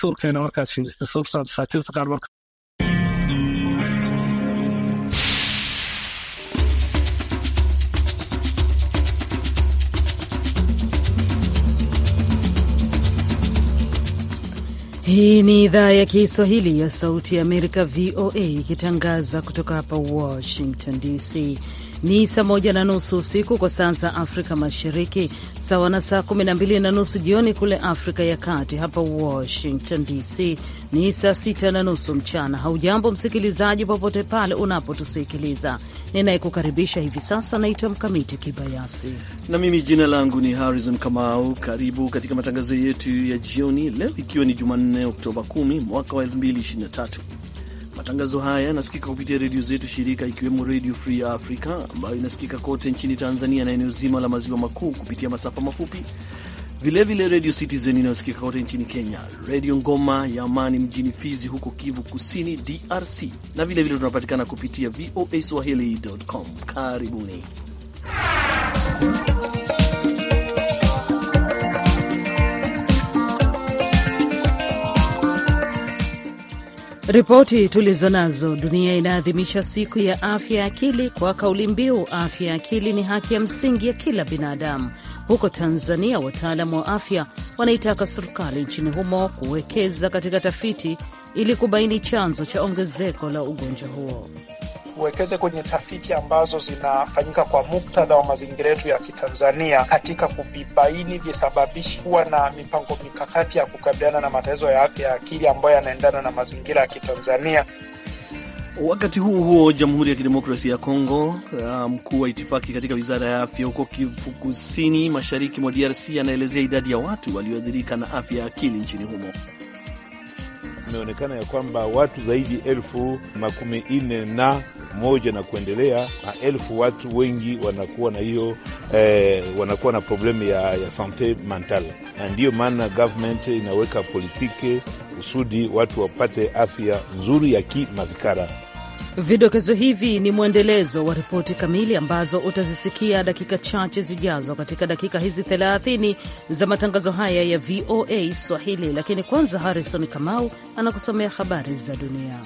suurkeena markaad fiiriso sababtaa dhakhaatiirta qaar marka Hii ni idhaa ya Kiswahili ya Sauti ya Amerika, VOA, ikitangaza kutoka hapa Washington DC. Ni saa moja na nusu usiku kwa saa za Afrika Mashariki, sawa na saa kumi na mbili na nusu jioni kule Afrika ya Kati. Hapa Washington DC ni saa sita na nusu mchana. Haujambo msikilizaji, popote pale unapotusikiliza. Ninayekukaribisha hivi sasa naitwa Mkamiti Kibayasi na mimi jina langu ni Harrison Kamau. Karibu katika matangazo yetu ya jioni leo, ikiwa ni Jumanne Oktoba 10 mwaka wa 2023. Matangazo haya yanasikika kupitia redio zetu shirika, ikiwemo Redio Free Africa ambayo inasikika kote nchini Tanzania na eneo zima la maziwa makuu kupitia masafa mafupi, vilevile Redio Citizen inayosikika kote nchini Kenya, Redio Ngoma ya Amani mjini Fizi huko Kivu Kusini, DRC, na vilevile tunapatikana kupitia VOA Swahili.com. Karibuni. Ripoti tulizo nazo. Dunia inaadhimisha siku ya afya ya akili kwa kauli mbiu afya ya akili ni haki ya msingi ya kila binadamu. Huko Tanzania, wataalamu wa afya wanaitaka serikali nchini humo kuwekeza katika tafiti ili kubaini chanzo cha ongezeko la ugonjwa huo tuwekeze kwenye tafiti ambazo zinafanyika kwa muktadha wa mazingira yetu ya Kitanzania katika kuvibaini visababishi, kuwa na mipango mikakati ya kukabiliana na matatizo ya afya ya akili ambayo yanaendana na mazingira ya Kitanzania. Wakati huo huo, Jamhuri ya Kidemokrasia ya Kongo, mkuu wa itifaki katika wizara ya afya huko Kivu Kusini, mashariki mwa DRC, anaelezea idadi ya watu walioathirika na afya ya akili nchini humo. Imeonekana ya kwamba watu zaidi elfu makumi nne na moja na kuendelea, maelfu watu wengi wanakuwa na hiyo eh, wanakuwa na problemu ya, ya sante mental, na ndiyo maana government inaweka politiki kusudi watu wapate afya nzuri ya kimafikara. Vidokezo hivi ni mwendelezo wa ripoti kamili ambazo utazisikia dakika chache zijazo katika dakika hizi 30 za matangazo haya ya VOA Swahili. Lakini kwanza, Harrison Kamau anakusomea habari za dunia.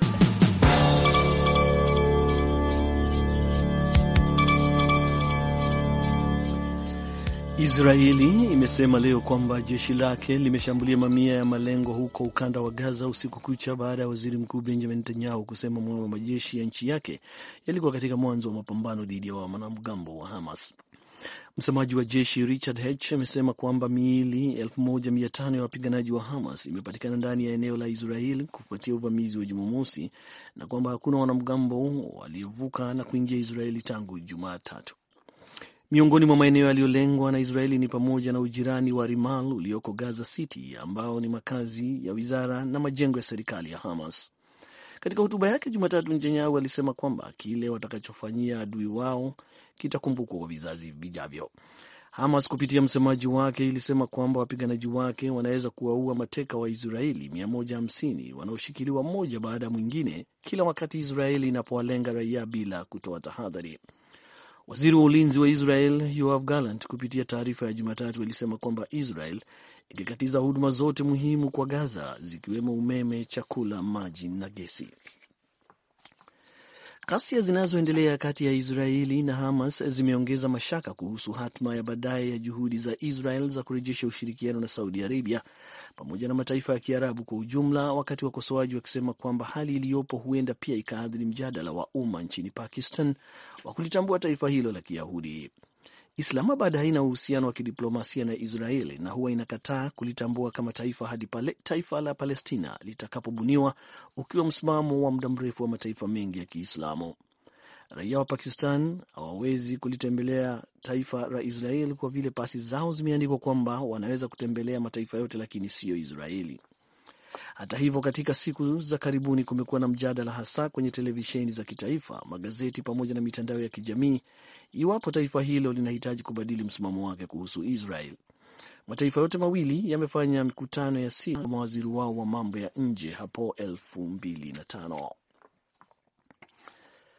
Israeli imesema leo kwamba jeshi lake limeshambulia mamia ya malengo huko ukanda wa Gaza usiku kucha baada ya waziri mkuu Benjamin Netanyahu kusema mwema majeshi ya nchi yake yalikuwa katika mwanzo wa mapambano dhidi ya wanamgambo wa Hamas. Msemaji wa jeshi Richard H amesema kwamba miili 1500 ya wapiganaji wa Hamas imepatikana ndani ya eneo la Israel kufuatia uvamizi wa Jumamosi na kwamba hakuna wanamgambo waliovuka na kuingia Israeli tangu Jumatatu. Miongoni mwa maeneo yaliyolengwa na Israeli ni pamoja na ujirani wa Rimal ulioko Gaza City, ambao ni makazi ya wizara na majengo ya serikali ya Hamas. Katika hotuba yake Jumatatu, Netanyahu alisema kwamba kile watakachofanyia adui wao kitakumbukwa kwa vizazi vijavyo. Hamas kupitia msemaji wake ilisema kwamba wapiganaji wake wanaweza kuwaua mateka wa Israeli 150 wanaoshikiliwa mmoja baada ya mwingine kila wakati Israeli inapowalenga raia bila kutoa tahadhari. Waziri wa ulinzi wa Israel Yoav Gallant kupitia taarifa ya Jumatatu alisema kwamba Israel ingekatiza huduma zote muhimu kwa Gaza zikiwemo umeme, chakula, maji na gesi. Ghasia zinazoendelea kati ya Israeli na Hamas zimeongeza mashaka kuhusu hatma ya baadaye ya juhudi za Israel za kurejesha ushirikiano na Saudi Arabia pamoja na mataifa ya Kiarabu kwa ujumla, wakati wakosoaji wakisema kwamba hali iliyopo huenda pia ikaathiri mjadala wa umma nchini Pakistan wa kulitambua taifa hilo la Kiyahudi. Islamabad haina uhusiano wa kidiplomasia na Israeli na huwa inakataa kulitambua kama taifa hadi pale taifa la Palestina litakapobuniwa, ukiwa msimamo wa muda mrefu wa mataifa mengi ya Kiislamu. Raia wa Pakistan hawawezi kulitembelea taifa la Israeli kwa vile pasi zao zimeandikwa kwamba wanaweza kutembelea mataifa yote, lakini siyo Israeli. Hata hivyo, katika siku za karibuni kumekuwa na mjadala, hasa kwenye televisheni za kitaifa, magazeti pamoja na mitandao ya kijamii, iwapo taifa hilo linahitaji kubadili msimamo wake kuhusu Israel. Mataifa yote mawili yamefanya mikutano ya siri na mawaziri wao wa mambo ya nje hapo elfu mbili na tano.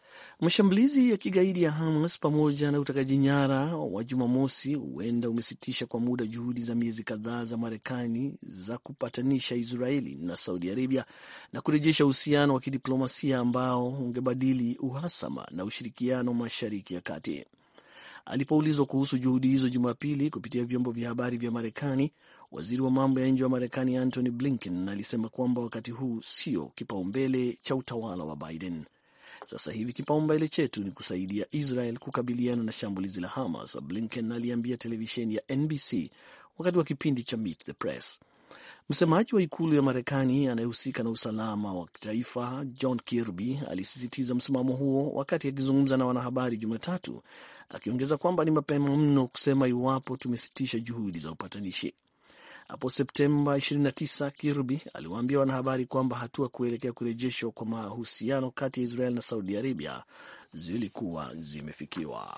Mashambulizi ya kigaidi ya Hamas pamoja na utekaji nyara wa Jumamosi huenda umesitisha kwa muda juhudi za miezi kadhaa za Marekani za kupatanisha Israeli na Saudi Arabia na kurejesha uhusiano wa kidiplomasia ambao ungebadili uhasama na ushirikiano Mashariki ya Kati. Alipoulizwa kuhusu juhudi hizo Jumapili kupitia vyombo vya habari vya Marekani, waziri wa mambo ya nje wa Marekani Antony Blinken alisema kwamba wakati huu sio kipaumbele cha utawala wa Biden. Sasa hivi kipaumbele chetu ni kusaidia Israel kukabiliana na shambulizi la Hamas, Blinken aliambia televisheni ya NBC wakati wa kipindi cha Meet the Press. Msemaji wa ikulu ya Marekani anayehusika na usalama wa kitaifa John Kirby alisisitiza msimamo huo wakati akizungumza na wanahabari Jumatatu, akiongeza kwamba ni mapema mno kusema iwapo tumesitisha juhudi za upatanishi. Hapo Septemba 29 Kirby aliwaambia wanahabari kwamba hatua kuelekea kurejeshwa kwa mahusiano kati ya Israel na Saudi Arabia zilikuwa zimefikiwa.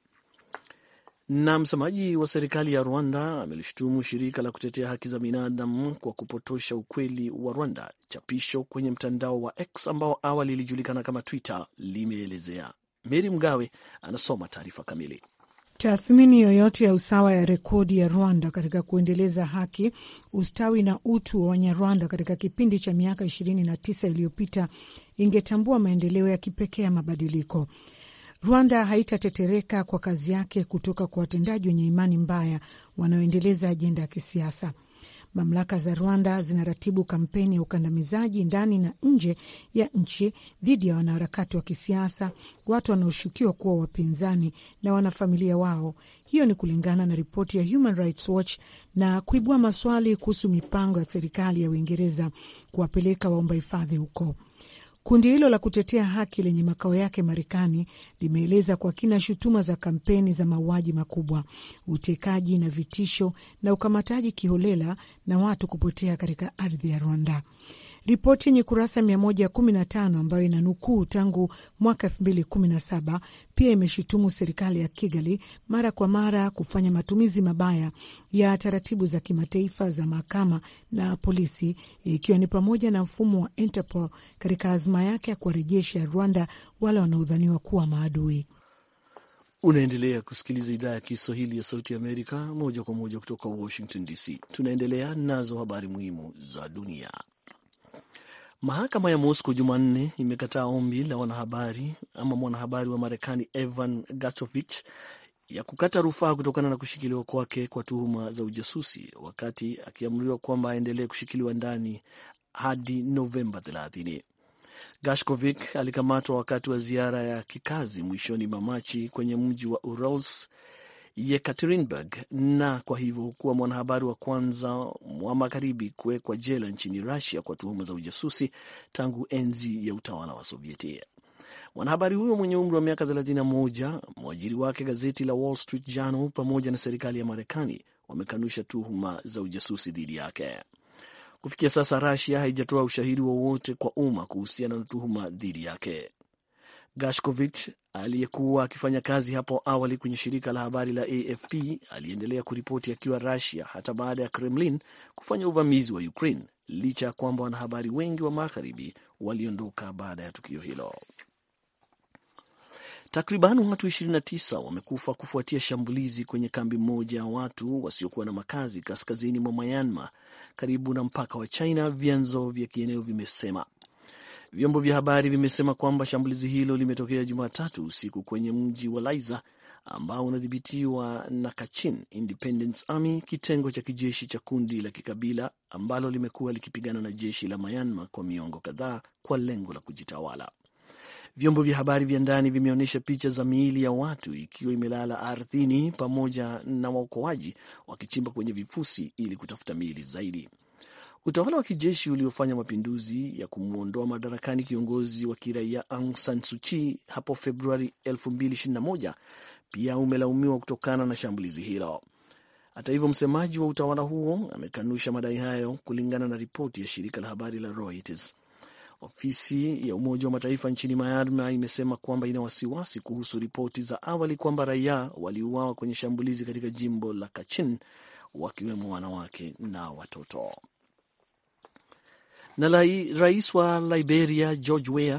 Na msemaji wa serikali ya Rwanda amelishutumu shirika la kutetea haki za binadamu kwa kupotosha ukweli wa Rwanda. Chapisho kwenye mtandao wa X ambao awali ilijulikana kama Twitter limeelezea. Meri Mgawe anasoma taarifa kamili. Tathmini yoyote ya usawa ya rekodi ya Rwanda katika kuendeleza haki, ustawi na utu wa Wanyarwanda katika kipindi cha miaka ishirini na tisa iliyopita ingetambua maendeleo ya kipekee ya mabadiliko. Rwanda haitatetereka kwa kazi yake kutoka kwa watendaji wenye imani mbaya wanaoendeleza ajenda ya kisiasa. Mamlaka za Rwanda zinaratibu kampeni ya ukandamizaji ndani na nje ya nchi dhidi ya wanaharakati wa kisiasa, watu wanaoshukiwa kuwa wapinzani na wanafamilia wao. Hiyo ni kulingana na ripoti ya Human Rights Watch na kuibua maswali kuhusu mipango ya serikali ya Uingereza kuwapeleka waomba hifadhi huko. Kundi hilo la kutetea haki lenye makao yake Marekani limeeleza kwa kina shutuma za kampeni za mauaji makubwa, utekaji na vitisho na ukamataji kiholela na watu kupotea katika ardhi ya Rwanda. Ripoti yenye kurasa 115 ambayo ina nukuu tangu mwaka 2017 pia imeshutumu serikali ya Kigali mara kwa mara kufanya matumizi mabaya ya taratibu za kimataifa za mahakama na polisi, ikiwa ni pamoja na mfumo wa Interpol katika azma yake ya kuwarejesha Rwanda wale wanaodhaniwa kuwa maadui. Unaendelea kusikiliza idhaa ya Kiswahili ya Sauti ya Amerika moja kwa moja kutoka Washington DC. Tunaendelea nazo habari muhimu za dunia. Mahakama ya Moscow Jumanne imekataa ombi la wanahabari ama mwanahabari wa Marekani Evan Gachovich ya kukata rufaa kutokana na kushikiliwa kwake kwa tuhuma za ujasusi, wakati akiamriwa kwamba aendelee kushikiliwa ndani hadi Novemba 30. Gashkovik alikamatwa wakati wa ziara ya kikazi mwishoni mwa Machi kwenye mji wa Urals Yekaterinburg na kwa hivyo kuwa mwanahabari wa kwanza wa magharibi kuwekwa jela nchini Russia kwa tuhuma za ujasusi tangu enzi ya utawala wa Sovieti. Mwanahabari huyo mwenye umri wa miaka 31, mwajiri wake gazeti la Wall Street Journal pamoja na serikali ya Marekani wamekanusha tuhuma za ujasusi dhidi yake. Kufikia sasa, Russia haijatoa ushahidi wowote kwa umma kuhusiana na tuhuma dhidi yake. Gashkovich aliyekuwa akifanya kazi hapo awali kwenye shirika la habari la AFP aliendelea kuripoti akiwa Russia hata baada ya Kremlin kufanya uvamizi wa Ukraine, licha ya kwamba wanahabari wengi wa magharibi waliondoka baada ya tukio hilo. Takriban watu 29 wamekufa kufuatia shambulizi kwenye kambi moja ya watu wasiokuwa na makazi kaskazini mwa Myanmar karibu na mpaka wa China, vyanzo vya kieneo vimesema. Vyombo vya habari vimesema kwamba shambulizi hilo limetokea Jumatatu usiku kwenye mji wa Laiza ambao unadhibitiwa na Kachin Independence Army, kitengo cha kijeshi cha kundi la kikabila ambalo limekuwa likipigana na jeshi la Myanmar kwa miongo kadhaa kwa lengo la kujitawala. Vyombo vya habari vya ndani vimeonyesha picha za miili ya watu ikiwa imelala ardhini pamoja na waokoaji wakichimba kwenye vifusi ili kutafuta miili zaidi. Utawala wa kijeshi uliofanya mapinduzi ya kumwondoa madarakani kiongozi wa kiraia Aung San Suu Kyi hapo Februari 2021 pia umelaumiwa kutokana na shambulizi hilo. Hata hivyo, msemaji wa utawala huo amekanusha madai hayo, kulingana na ripoti ya shirika la habari la Reuters. Ofisi ya Umoja wa Mataifa nchini Myanmar imesema kwamba ina wasiwasi kuhusu ripoti za awali kwamba raia waliuawa kwenye shambulizi katika jimbo la Kachin, wakiwemo wanawake na watoto. Na lai, rais wa Liberia George Weah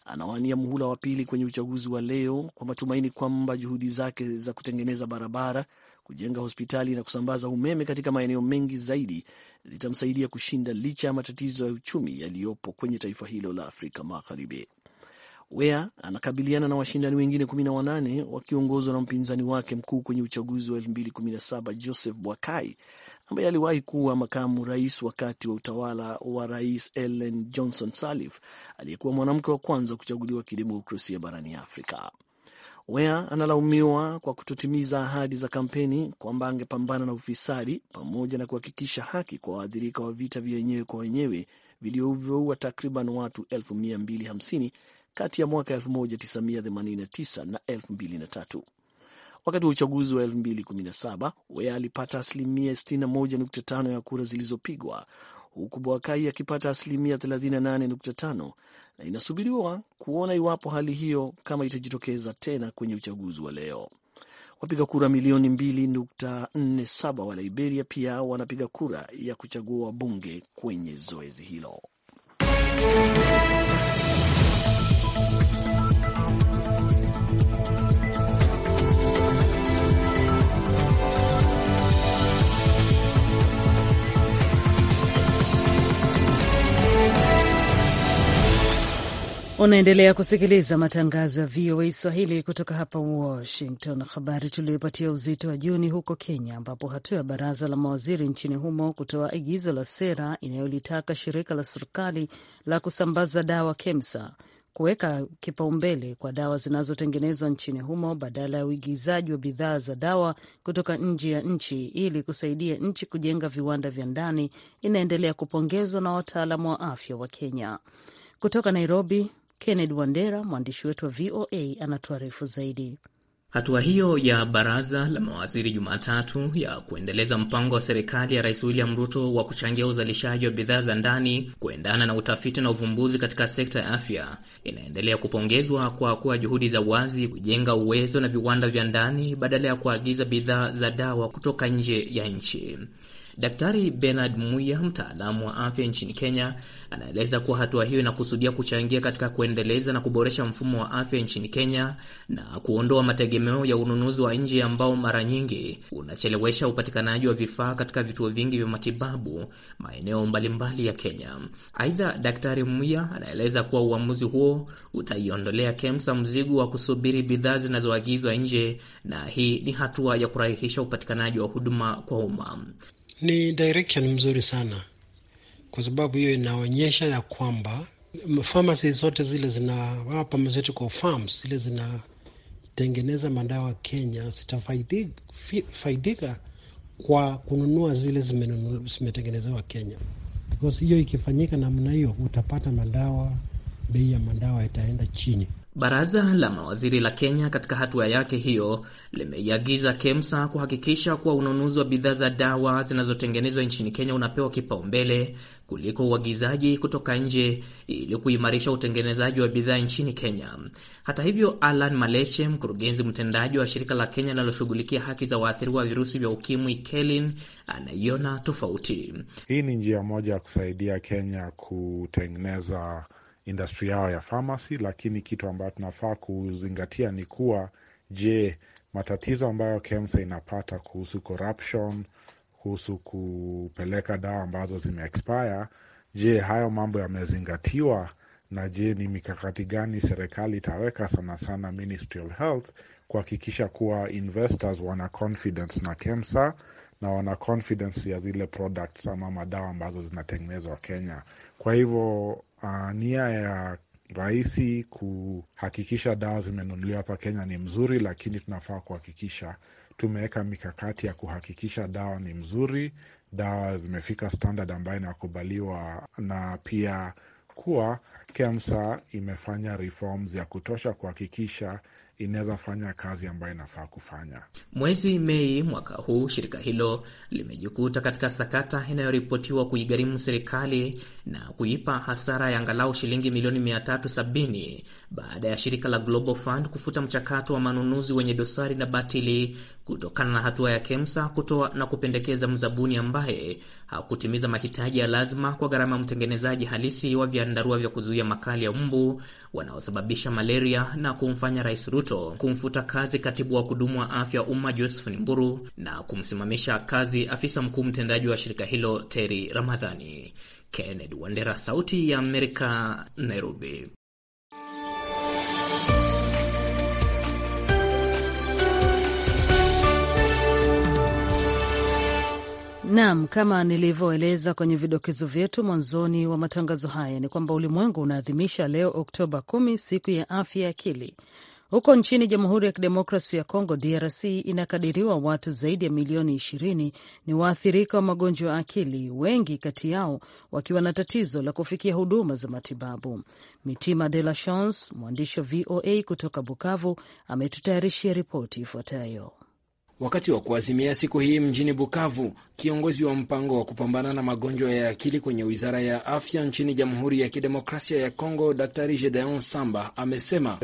anawania muhula wa pili kwenye uchaguzi wa leo kwa matumaini kwamba juhudi zake za kutengeneza barabara, kujenga hospitali na kusambaza umeme katika maeneo mengi zaidi zitamsaidia kushinda licha ya matatizo ya uchumi yaliyopo kwenye taifa hilo la Afrika Magharibi. Wea anakabiliana na washindani wengine 18 wakiongozwa na mpinzani wake mkuu kwenye uchaguzi wa 2017 Joseph Boakai ambaye aliwahi kuwa makamu rais wakati wa utawala wa Rais Ellen Johnson Sirleaf aliyekuwa mwanamke wa kwanza kuchaguliwa kidemokrasia barani Afrika. Wea analaumiwa kwa kutotimiza ahadi za kampeni kwamba angepambana na ufisadi pamoja na kuhakikisha haki kwa waathirika wa vita vya wenyewe kwa wenyewe vilivyoua takriban watu 250 kati ya mwaka 1989 na 2003. Wakati wa uchaguzi wa 2017 Wea alipata asilimia 61.5 ya kura zilizopigwa huku Boakai akipata asilimia 38.5 na inasubiriwa kuona iwapo hali hiyo kama itajitokeza tena kwenye uchaguzi wa leo. Wapiga kura milioni 2.47 wa Liberia pia wanapiga kura ya kuchagua wabunge kwenye zoezi hilo. Unaendelea kusikiliza matangazo ya VOA Swahili kutoka hapa Washington. Habari tuliyopatia uzito wa juu ni huko Kenya, ambapo hatua ya baraza la mawaziri nchini humo kutoa agizo la sera inayolitaka shirika la serikali la kusambaza dawa KEMSA kuweka kipaumbele kwa dawa zinazotengenezwa nchini humo badala ya uigizaji wa bidhaa za dawa kutoka nje ya nchi ili kusaidia nchi kujenga viwanda vya ndani inaendelea kupongezwa na wataalamu wa afya wa Kenya. Kutoka Nairobi, Kennedy Wandera, mwandishi wetu wa VOA, anatuarifu zaidi. Hatua hiyo ya baraza la mawaziri Jumatatu ya kuendeleza mpango wa serikali ya Rais William Ruto wa kuchangia uzalishaji wa bidhaa za ndani kuendana na utafiti na uvumbuzi katika sekta ya afya inaendelea kupongezwa kwa kuwa juhudi za wazi kujenga uwezo na viwanda vya ndani badala ya kuagiza bidhaa za dawa kutoka nje ya nchi. Daktari Bernard Muya, mtaalamu wa afya nchini Kenya, anaeleza kuwa hatua hiyo inakusudia kuchangia katika kuendeleza na kuboresha mfumo wa afya nchini Kenya na kuondoa mategemeo ya ununuzi wa nje ambao mara nyingi unachelewesha upatikanaji wa vifaa katika vituo vingi vya matibabu maeneo mbalimbali ya Kenya. Aidha, Daktari Muya anaeleza kuwa uamuzi huo utaiondolea KEMSA mzigo wa kusubiri bidhaa zinazoagizwa nje, na hii ni hatua ya kurahisisha upatikanaji wa huduma kwa umma. Ni direction mzuri sana kwa sababu hiyo inaonyesha ya kwamba pharmacy zote zile zina pharmaceutical farms zile zinatengeneza madawa Kenya zitafaidika kwa kununua zile zimetengenezewa Kenya, because hiyo ikifanyika namna hiyo utapata madawa, bei ya madawa itaenda chini. Baraza la mawaziri la Kenya katika hatua yake hiyo limeiagiza KEMSA kuhakikisha kuwa ununuzi wa bidhaa za dawa zinazotengenezwa nchini Kenya unapewa kipaumbele kuliko uagizaji kutoka nje ili kuimarisha utengenezaji wa bidhaa nchini Kenya. Hata hivyo, Alan Maleche, mkurugenzi mtendaji wa shirika la Kenya linaloshughulikia haki za waathiriwa wa virusi vya ukimwi KELIN, anaiona tofauti. Hii ni njia moja ya kusaidia Kenya kutengeneza industry yao ya pharmacy, lakini kitu ambayo tunafaa kuzingatia ni kuwa, je, matatizo ambayo KEMSA inapata kuhusu corruption, kuhusu kupeleka dawa ambazo zime expire, je, hayo mambo yamezingatiwa? Na je, ni mikakati gani serikali itaweka, sana sana Ministry of Health, kuhakikisha kuwa investors wana confidence na KEMSA na wana confidence ya zile products ama madawa ambazo zinatengenezwa Kenya. Kwa hivyo uh, nia ya rahisi kuhakikisha dawa zimenunuliwa hapa Kenya ni mzuri, lakini tunafaa kuhakikisha tumeweka mikakati ya kuhakikisha dawa ni mzuri, dawa zimefika standard ambayo inakubaliwa, na pia kuwa KEMSA imefanya reforms ya kutosha kuhakikisha inaweza fanya kazi ambayo inafaa kufanya. Mwezi Mei mwaka huu shirika hilo limejikuta katika sakata inayoripotiwa kuigharimu serikali na kuipa hasara ya angalau shilingi milioni 370 baada ya shirika la Global Fund kufuta mchakato wa manunuzi wenye dosari na batili kutokana na hatua ya KEMSA kutoa na kupendekeza mzabuni ambaye hakutimiza mahitaji ya lazima kwa gharama ya mtengenezaji halisi wa vyandarua vya kuzuia makali ya mbu wanaosababisha malaria na kumfanya Rais Ruto kumfuta kazi katibu wa kudumu wa afya ya umma Josephine Mburu na kumsimamisha kazi afisa mkuu mtendaji wa shirika hilo Terry Ramadhani. Kennedy Wandera, Sauti ya Amerika, Nairobi. Naam, kama nilivyoeleza kwenye vidokezo vyetu mwanzoni wa matangazo haya ni kwamba ulimwengu unaadhimisha leo Oktoba kumi, siku ya afya ya akili. Huko nchini Jamhuri ya Kidemokrasi ya Kongo, DRC, inakadiriwa watu zaidi ya milioni ishirini ni waathirika wa magonjwa ya akili, wengi kati yao wakiwa na tatizo la kufikia huduma za matibabu. Mitima De La Chance, mwandishi wa VOA kutoka Bukavu, ametutayarishia ripoti ifuatayo. Wakati wa kuazimia siku hii mjini Bukavu, kiongozi wa mpango wa kupambana na magonjwa ya akili kwenye wizara ya afya nchini Jamhuri ya Kidemokrasia ya Kongo, Daktari Gedeon Samba amesema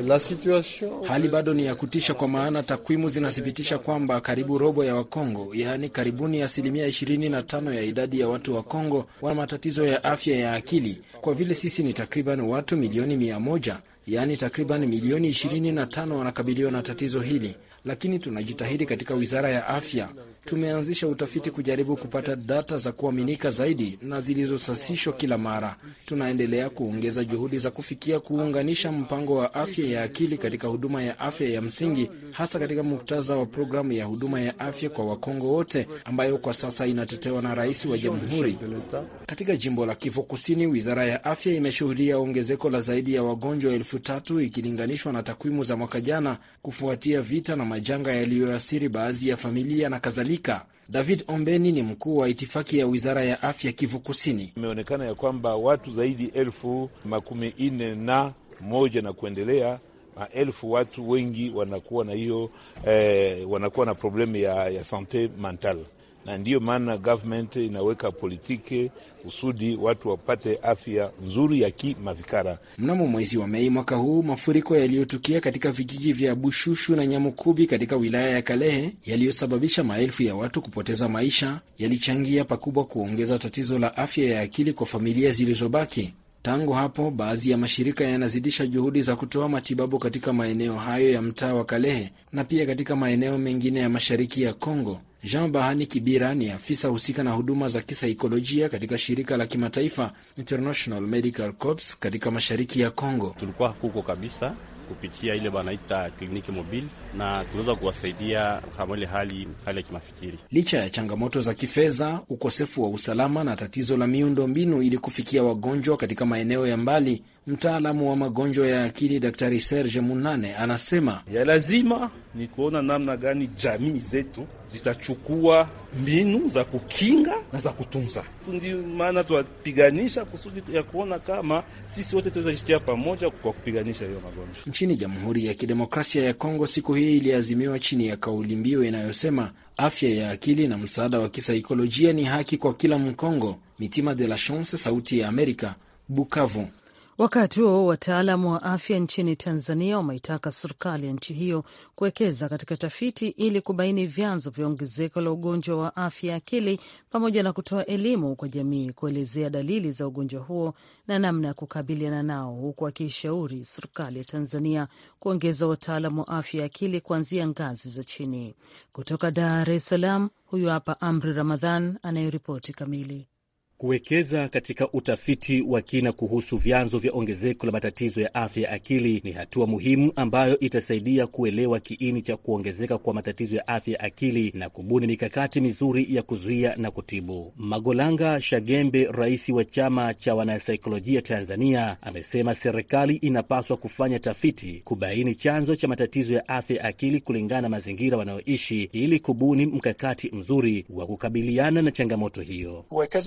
hali bado ni ya kutisha, kwa maana takwimu zinathibitisha kwamba karibu robo ya Wakongo, yaani karibuni asilimia 25 ya idadi ya watu wa Kongo wana matatizo ya afya ya akili. Kwa vile sisi ni takriban watu milioni mia moja, yaani takriban milioni 25 wanakabiliwa na tatizo hili lakini tunajitahidi katika wizara ya afya. Tumeanzisha utafiti kujaribu kupata data za kuaminika zaidi na zilizosasishwa kila mara. Tunaendelea kuongeza juhudi za kufikia kuunganisha mpango wa afya ya akili katika huduma ya afya ya msingi, hasa katika muktadha wa programu ya huduma ya afya kwa Wakongo wote ambayo kwa sasa inatetewa na rais wa jamhuri. Katika jimbo la Kivu Kusini, wizara ya afya imeshuhudia ongezeko la zaidi ya wagonjwa elfu tatu ikilinganishwa na takwimu za mwaka jana, kufuatia vita na majanga yaliyoathiri baadhi ya familia na kadhalika. David Ombeni ni mkuu wa itifaki ya wizara ya afya Kivu Kusini. Imeonekana ya kwamba watu zaidi elfu makumi nne na moja na kuendelea maelfu watu wengi wanakuwa na hiyo eh, wanakuwa na problemu ya, ya sante mental, na ndiyo maana government inaweka politiki kusudi watu wapate afya nzuri ya kimafikara. Mnamo mwezi wa Mei mwaka huu, mafuriko yaliyotukia katika vijiji vya Bushushu na Nyamukubi katika wilaya ya Kalehe yaliyosababisha maelfu ya watu kupoteza maisha yalichangia pakubwa kuongeza tatizo la afya ya akili kwa familia zilizobaki. Tangu hapo baadhi ya mashirika yanazidisha juhudi za kutoa matibabu katika maeneo hayo ya mtaa wa Kalehe na pia katika maeneo mengine ya mashariki ya Kongo. Jean Bahani Kibira ni afisa husika na huduma za kisaikolojia katika shirika la kimataifa International Medical Corps katika mashariki ya Kongo. Tulikuwa huko kabisa kupitia ile banaita kliniki mobile na tunaweza kuwasaidia kama ile hali hali ya kimafikiri. Licha ya changamoto za kifedha, ukosefu wa usalama na tatizo la miundo mbinu ili kufikia wagonjwa katika maeneo ya mbali, mtaalamu wa magonjwa ya akili Daktari Serge Munane anasema ya lazima ni kuona namna gani jamii zetu zitachukua mbinu za kukinga na za kutunza. Ndio maana tuwapiganisha kusudi ya kuona kama sisi wote tunaweza jitia pamoja kwa kupiganisha hiyo magonjwa. Nchini Jamhuri ya Kidemokrasia ya Kongo, siku hii iliazimiwa chini ya kauli mbiu inayosema afya ya akili na msaada wa kisaikolojia ni haki kwa kila Mkongo. Mitima de la Chance, Sauti ya Amerika, Bukavu. Wakati huo wataalamu wa afya nchini Tanzania wameitaka serikali ya nchi hiyo kuwekeza katika tafiti ili kubaini vyanzo vya ongezeko la ugonjwa wa afya ya akili pamoja na kutoa elimu kwa jamii kuelezea dalili za ugonjwa huo na namna ya kukabiliana nao, huku akiishauri serikali ya Tanzania kuongeza wataalamu wa afya ya akili kuanzia ngazi za chini. Kutoka Dar es Salaam, huyu hapa Amri Ramadhan anayeripoti kamili. Kuwekeza katika utafiti wa kina kuhusu vyanzo vya ongezeko la matatizo ya afya ya akili ni hatua muhimu ambayo itasaidia kuelewa kiini cha kuongezeka kwa matatizo ya afya ya akili na kubuni mikakati mizuri ya kuzuia na kutibu. Magolanga Shagembe, rais wa chama cha wanasaikolojia Tanzania, amesema serikali inapaswa kufanya tafiti kubaini chanzo cha matatizo ya afya ya akili kulingana na mazingira wanayoishi ili kubuni mkakati mzuri wa kukabiliana na changamoto hiyo. Tuwekeze kwenye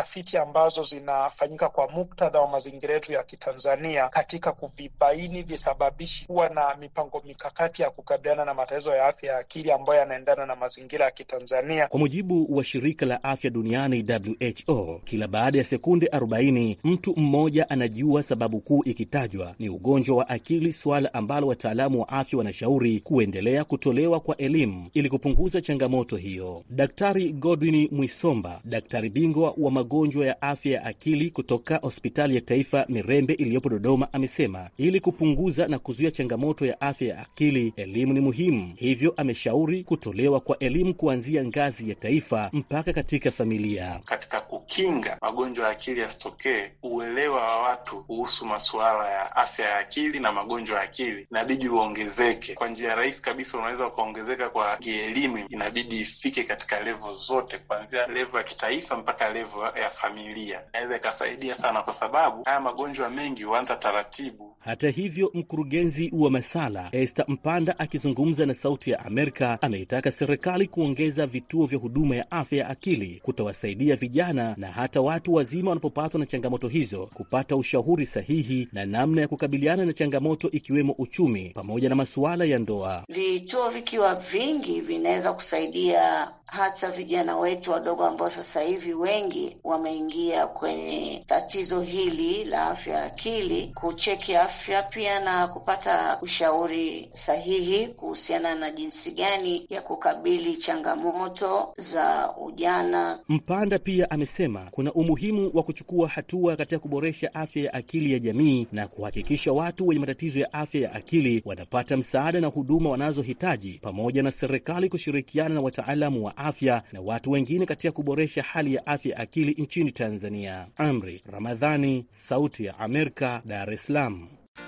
tafiti ambazo zinafanyika kwa muktadha wa mazingira yetu ya Kitanzania katika kuvibaini visababishi, kuwa na mipango mikakati ya kukabiliana na matatizo ya afya ya akili ambayo yanaendana na mazingira ya Kitanzania. Kwa mujibu wa shirika la afya duniani WHO, kila baada ya sekunde 40 mtu mmoja anajua sababu kuu ikitajwa ni ugonjwa wa akili, suala ambalo wataalamu wa afya wanashauri kuendelea kutolewa kwa elimu ili kupunguza changamoto hiyo. Daktari Godwin Mwisomba, daktari bingwa wa magonjwa ya afya ya akili kutoka hospitali ya taifa Mirembe iliyopo Dodoma, amesema ili kupunguza na kuzuia changamoto ya afya ya akili, elimu ni muhimu. Hivyo ameshauri kutolewa kwa elimu kuanzia ngazi ya taifa mpaka katika familia. Katika kukinga magonjwa ya akili yasitokee, uelewa wa watu kuhusu masuala ya afya ya akili na magonjwa ya akili inabidi uongezeke. Kwa njia rahisi kabisa, unaweza ukaongezeka kwa kielimu, inabidi ifike katika levo zote, kuanzia levo ya kitaifa mpaka levo ya familia. Inaweza ikasaidia sana, kwa sababu haya magonjwa mengi huanza taratibu. Hata hivyo, mkurugenzi wa Masala Esther Mpanda akizungumza na Sauti ya Amerika ameitaka serikali kuongeza vituo vya huduma ya afya ya akili kutawasaidia vijana na hata watu wazima wanapopatwa na changamoto hizo kupata ushauri sahihi na namna ya kukabiliana na changamoto ikiwemo uchumi pamoja na masuala ya ndoa. Vituo vikiwa vingi vinaweza kusaidia hata vijana wetu wadogo ambao sasa hivi wengi wameingia kwenye tatizo hili la afya ya akili, kucheki afya pia na kupata ushauri sahihi kuhusiana na jinsi gani ya kukabili changamoto za ujana. Mpanda pia amesema kuna umuhimu wa kuchukua hatua katika kuboresha afya ya akili ya jamii na kuhakikisha watu wenye matatizo ya afya ya akili wanapata msaada na huduma wanazohitaji, pamoja na serikali kushirikiana na wataalamu wa afya na watu wengine katika kuboresha hali ya afya ya akili nchini Tanzania. Amri Ramadhani, Sauti ya Amerika, Dar es Salaam.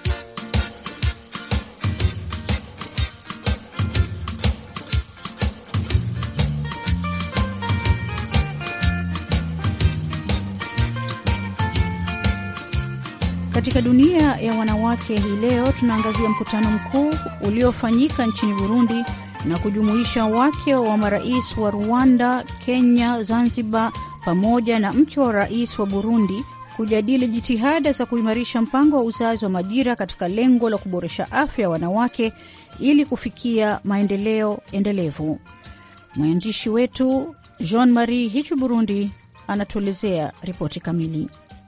Katika dunia ya wanawake hii leo tunaangazia mkutano mkuu uliofanyika nchini Burundi na kujumuisha wake wa marais wa Rwanda, Kenya, Zanzibar pamoja na mke wa rais wa Burundi kujadili jitihada za kuimarisha mpango wa uzazi wa majira katika lengo la kuboresha afya ya wanawake ili kufikia maendeleo endelevu. Mwandishi wetu Jean Marie Hichu Burundi anatuelezea ripoti kamili.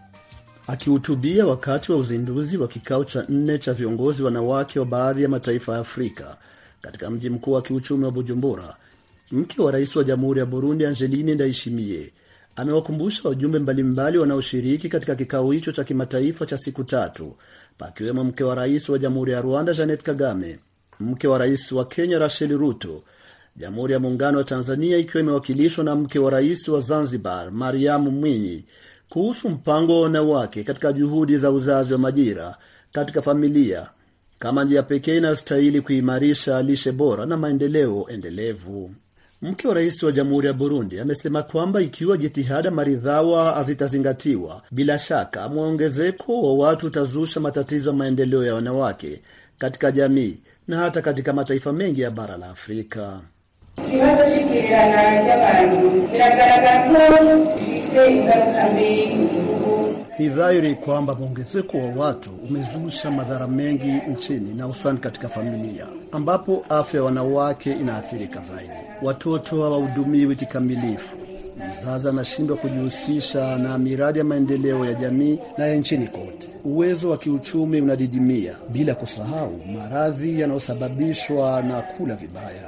Akihutubia wakati wa uzinduzi wa kikao cha nne cha viongozi wanawake wa baadhi ya mataifa ya Afrika katika mji mkuu wa kiuchumi wa Bujumbura, mke wa rais wa jamhuri ya Burundi Angeline Ndayishimiye amewakumbusha wajumbe mbalimbali wanaoshiriki katika kikao hicho cha kimataifa cha siku tatu, pakiwemo mke wa rais wa jamhuri ya Rwanda Janet Kagame, mke wa rais wa Kenya Rachel Ruto, jamhuri ya muungano wa Tanzania ikiwa imewakilishwa na mke wa rais wa Zanzibar Mariamu Mwinyi kuhusu mpango wa wanawake katika juhudi za uzazi wa majira katika familia kama njia pekee inayostahili kuimarisha lishe bora na maendeleo endelevu. Mke wa rais wa jamhuri ya Burundi amesema kwamba ikiwa jitihada maridhawa hazitazingatiwa, bila shaka mwongezeko wa watu utazusha matatizo ya maendeleo ya wanawake katika jamii na hata katika mataifa mengi ya bara la Afrika. ikibazo cy'ikirirana ry'abantu biragaragara ko gifise ingaruka mbi mu gihugu Ni dhahiri kwamba mwongezeko wa watu umezusha madhara mengi nchini na hususani katika familia, ambapo afya ya wanawake inaathirika zaidi. Watoto hawahudumiwi kikamilifu, mzazi anashindwa kujihusisha na miradi ya maendeleo ya jamii na ya nchini kote. Uwezo wa kiuchumi unadidimia, bila kusahau maradhi yanayosababishwa na kula vibaya.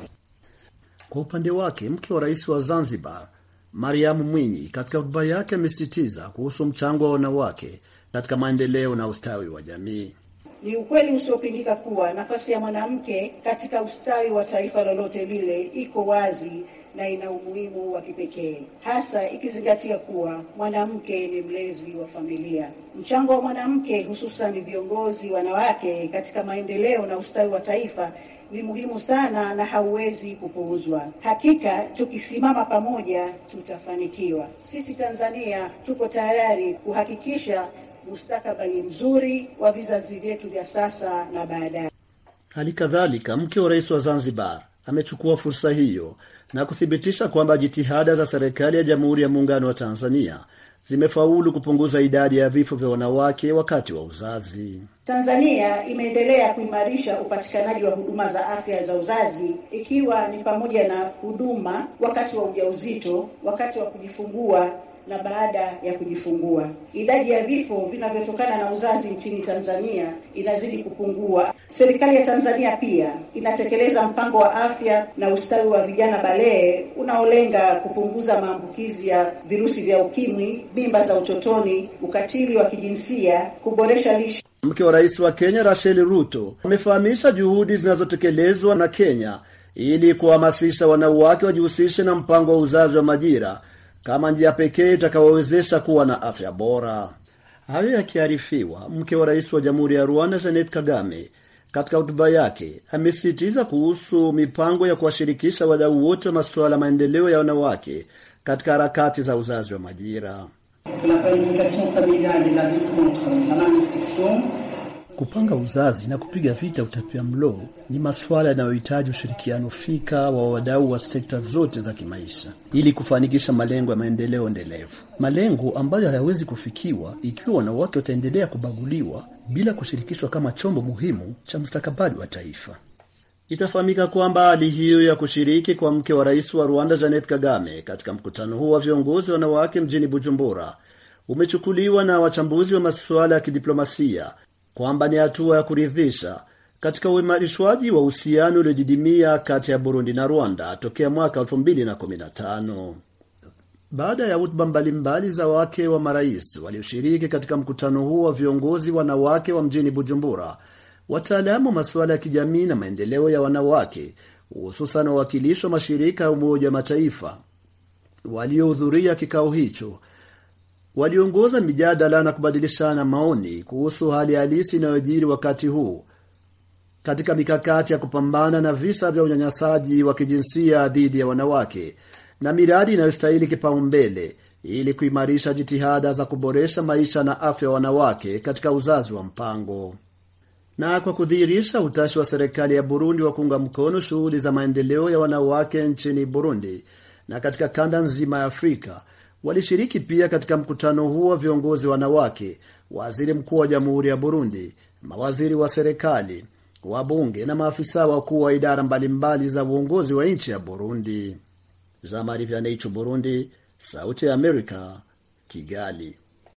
Kwa upande wake, mke wa rais wa Zanzibar Mariamu Mwinyi katika hotuba yake amesisitiza kuhusu mchango wa wanawake katika maendeleo na ustawi wa jamii. Ni ukweli usiopingika kuwa nafasi ya mwanamke katika ustawi wa taifa lolote lile iko wazi na ina umuhimu wa kipekee, hasa ikizingatia kuwa mwanamke ni mlezi wa familia. Mchango wa mwanamke, hususan viongozi wanawake, katika maendeleo na ustawi wa taifa ni muhimu sana na hauwezi kupuuzwa. Hakika tukisimama pamoja tutafanikiwa. Sisi Tanzania tuko tayari kuhakikisha mustakabali mzuri wa vizazi vyetu vya sasa na baadaye. Hali kadhalika, mke wa rais wa Zanzibar amechukua fursa hiyo na kuthibitisha kwamba jitihada za serikali ya Jamhuri ya Muungano wa Tanzania zimefaulu kupunguza idadi ya vifo vya wanawake wakati wa uzazi. Tanzania imeendelea kuimarisha upatikanaji wa huduma za afya za uzazi ikiwa ni pamoja na huduma wakati wa ujauzito, wakati wa kujifungua na baada ya kujifungua. Idadi ya vifo vinavyotokana na uzazi nchini Tanzania inazidi kupungua. Serikali ya Tanzania pia inatekeleza mpango wa afya na ustawi wa vijana Balee unaolenga kupunguza maambukizi ya virusi vya ukimwi, mimba za utotoni, ukatili wa kijinsia, kuboresha lishe Mke wa rais wa Kenya Rachel Ruto amefahamisha juhudi zinazotekelezwa na Kenya ili kuhamasisha wanawake wajihusishe na mpango wa uzazi wa majira kama njia pekee itakayowezesha kuwa na afya bora. Hayo yakiarifiwa, mke wa rais wa jamhuri ya Rwanda Jeanette Kagame katika hotuba yake amesisitiza kuhusu mipango ya kuwashirikisha wadau wote wa masuala ya maendeleo ya wanawake katika harakati za uzazi wa majira. Kupanga uzazi na kupiga vita utapiamlo ni masuala yanayohitaji ushirikiano fika wa wadau wa sekta zote za kimaisha ili kufanikisha malengo ya maendeleo endelevu, malengo ambayo hayawezi kufikiwa ikiwa wanawake wataendelea kubaguliwa bila kushirikishwa kama chombo muhimu cha mustakabali wa taifa. Itafahamika kwamba hali hiyo ya kushiriki kwa mke wa rais wa Rwanda Jeanette Kagame katika mkutano huo wa viongozi wanawake mjini Bujumbura umechukuliwa na wachambuzi wa masuala ya kidiplomasia kwamba ni hatua ya kuridhisha katika uimarishwaji wa uhusiano uliodidimia kati ya Burundi na Rwanda tokea mwaka 2015. Baada ya hotuba mbalimbali za wake wa marais walioshiriki katika mkutano huo wa viongozi wanawake wa mjini Bujumbura, wataalamu wa masuala ya kijamii na maendeleo ya wanawake, hususan wawakilishi wa mashirika ya Umoja wa Mataifa waliohudhuria kikao hicho waliongoza mijadala na kubadilishana maoni kuhusu hali halisi inayojiri wakati huu katika mikakati ya kupambana na visa vya unyanyasaji wa kijinsia dhidi ya wanawake na miradi inayostahili kipaumbele ili kuimarisha jitihada za kuboresha maisha na afya ya wanawake katika uzazi wa mpango. Na kwa kudhihirisha utashi wa serikali ya Burundi wa kuunga mkono shughuli za maendeleo ya wanawake nchini Burundi na katika kanda nzima ya Afrika, walishiriki pia katika mkutano huo wa viongozi wanawake, waziri mkuu wa jamhuri ya Burundi, mawaziri wa serikali, wabunge na maafisa wakuu wa idara mbalimbali za uongozi wa nchi ya Burundi. Jean Marie Vianney, Burundi, Sauti ya Amerika, Kigali.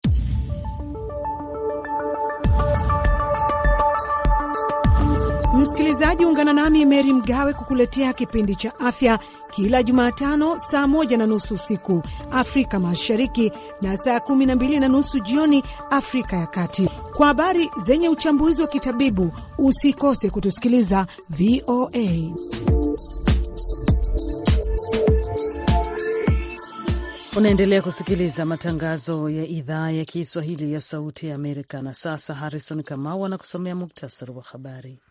Msikilizaji, ungana nami Meri Mgawe kukuletea kipindi cha afya kila Jumatano saa moja na nusu usiku Afrika Mashariki na saa kumi na mbili na nusu jioni Afrika ya Kati, kwa habari zenye uchambuzi wa kitabibu. Usikose kutusikiliza VOA. Unaendelea kusikiliza matangazo ya idhaa ya Kiswahili ya Sauti ya Amerika. Na sasa Harrison Kamau anakusomea muktasari wa habari.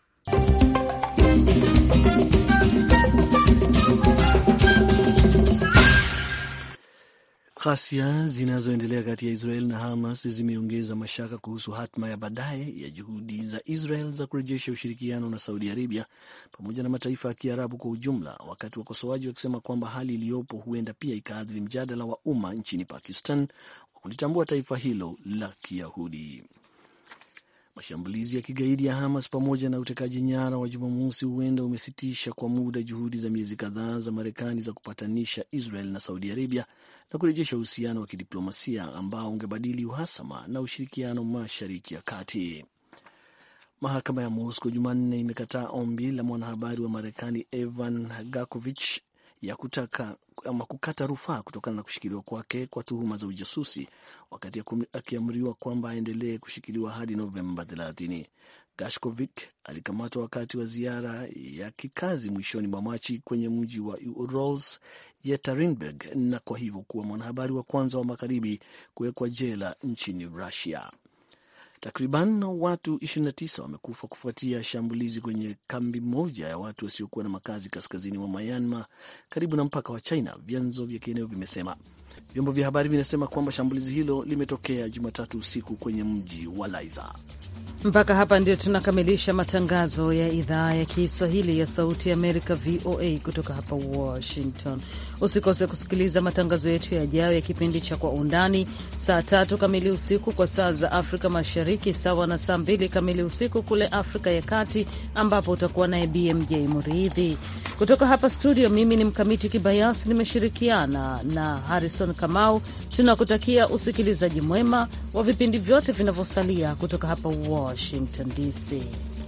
Ghasia zinazoendelea kati ya Israel na Hamas zimeongeza mashaka kuhusu hatma ya baadaye ya juhudi za Israel za kurejesha ushirikiano na Saudi Arabia pamoja na mataifa ya Kiarabu kwa ujumla, wakati wakosoaji wakisema kwamba hali iliyopo huenda pia ikaathiri mjadala wa umma nchini Pakistan wa kulitambua taifa hilo la Kiyahudi. Mashambulizi ya kigaidi ya Hamas pamoja na utekaji nyara wa Jumamosi huenda umesitisha kwa muda juhudi za miezi kadhaa za Marekani za kupatanisha Israel na Saudi Arabia na kurejesha uhusiano wa kidiplomasia ambao ungebadili uhasama na ushirikiano Mashariki ya Kati. Mahakama ya Moscow Jumanne imekataa ombi la mwanahabari wa Marekani Evan Gakovich ya kutaka ama kukata rufaa kutokana na kushikiliwa kwake kwa tuhuma za ujasusi wakati akiamriwa kwamba aendelee kushikiliwa hadi Novemba 30. Gashkovik alikamatwa wakati wa ziara ya kikazi mwishoni mwa Machi kwenye mji wa Urals Yekaterinburg, na kwa hivyo kuwa mwanahabari wa kwanza wa magharibi kuwekwa jela nchini Russia. Takriban watu 29 wamekufa kufuatia shambulizi kwenye kambi moja ya watu wasiokuwa na makazi kaskazini mwa Myanmar karibu na mpaka wa China, vyanzo vya kieneo vimesema. Vyombo vya habari vinasema kwamba shambulizi hilo limetokea Jumatatu usiku kwenye mji wa Laiza. Mpaka hapa ndio tunakamilisha matangazo ya idhaa ya Kiswahili ya Sauti ya Amerika, VOA, kutoka hapa Washington. Usikose kusikiliza matangazo yetu yajayo ya kipindi cha Kwa Undani saa tatu kamili usiku kwa saa za Afrika Mashariki, sawa na saa mbili kamili usiku kule Afrika ya Kati, ambapo utakuwa naye BMJ Muridhi kutoka hapa studio. Mimi ni Mkamiti Kibayasi, nimeshirikiana na Harrison Kamau. Tunakutakia usikilizaji mwema wa vipindi vyote vinavyosalia kutoka hapa Washington DC.